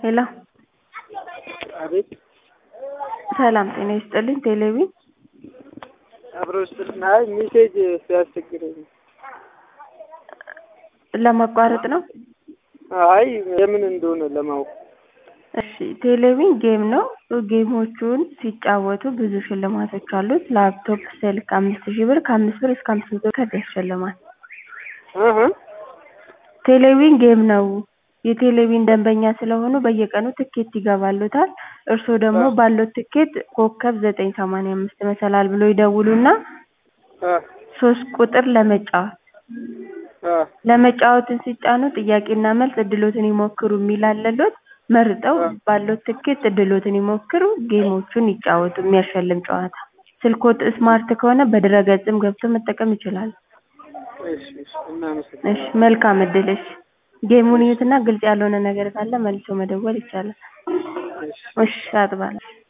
ሄሎ አቤት ሰላም ጤና ይስጥልኝ ቴሌቪዥን አብሮ ስጥልና አይ ሜሴጅ ሲያስቸግረኝ ለማቋረጥ ነው አይ የምን እንደሆነ ለማወቅ እሺ ቴሌቪዥን ጌም ነው ጌሞቹን ሲጫወቱ ብዙ ሽልማቶች አሉት ላፕቶፕ ስልክ አምስት ሺህ ብር ከአምስት ብር እስከ አምስት መቶ ካርድ ያሸልማል እህ ቴሌቪዥን ጌም ነው የቴሌቪዥን ደንበኛ ስለሆኑ በየቀኑ ትኬት ይገባልዎታል እርስዎ ደግሞ ባለዎት ትኬት ኮከብ ዘጠኝ ሰማንያ አምስት መሰላል ብለው ይደውሉና እ ሶስት ቁጥር ለመጫወት እ ለመጫወትን ሲጫኑ ጥያቄና መልስ እድልዎትን ይሞክሩ የሚል አለልዎት መርጠው ባለዎት ትኬት እድልዎትን ይሞክሩ ጌሞቹን ይጫወቱ የሚያሸልም ጨዋታ ስልክዎት ስማርት ከሆነ በድረ-ገጽም ገብተው መጠቀም ይችላሉ እሺ እሺ እናመሰግናለን እሺ መልካም እድል እሺ ጌሙን ይዩትና ግልጽ ያልሆነ ነገር ካለ መልሰው መደወል ይቻላል እሺ እሺ አጥባለሁ